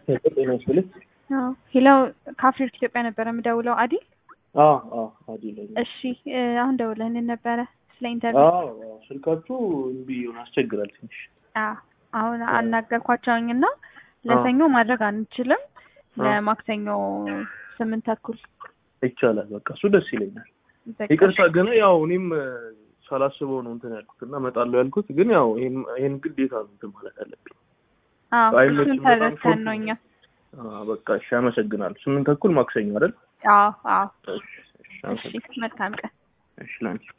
ጤና ይስጥልኝ። ሄሎ ከአፍሪክ ኢትዮጵያ ነበረ የምደውለው አዲ። አዎ አዎ አዲ ላይ እሺ እ አሁን ደውለህልን ነበረ ስለ ኢንተርቪው። አዎ አዎ፣ ስልካችሁ እምቢ ሆነ አስቸግራል ትንሽ። አዎ አሁን አናገርኳቸውኝ እና ለሰኞ ማድረግ አንችልም፣ ለማክሰኞ ስምንት ተኩል ይቻላል። በቃ እሱ ደስ ይለኛል። በቃ ይቅርታ ግን ያው እኔም እ፣ ሳላስበው ነው እንትን ያልኩት እና እመጣለሁ ያልኩት ግን ያው ይሄን ይሄን ግዴታ ነው እንትን ማለት አለብኝ። አዎ አይመችም እሱን በጣም ተረድተን ነው እኛ። አዎ በቃ እሺ፣ አመሰግናለሁ። ስምንት ተኩል ማክሰኞ አይደል? አዎ አዎ። እሺ እሺ፣ እሺ አመሰግናለሁ። መልካም ቀን። እሺ ላንቺ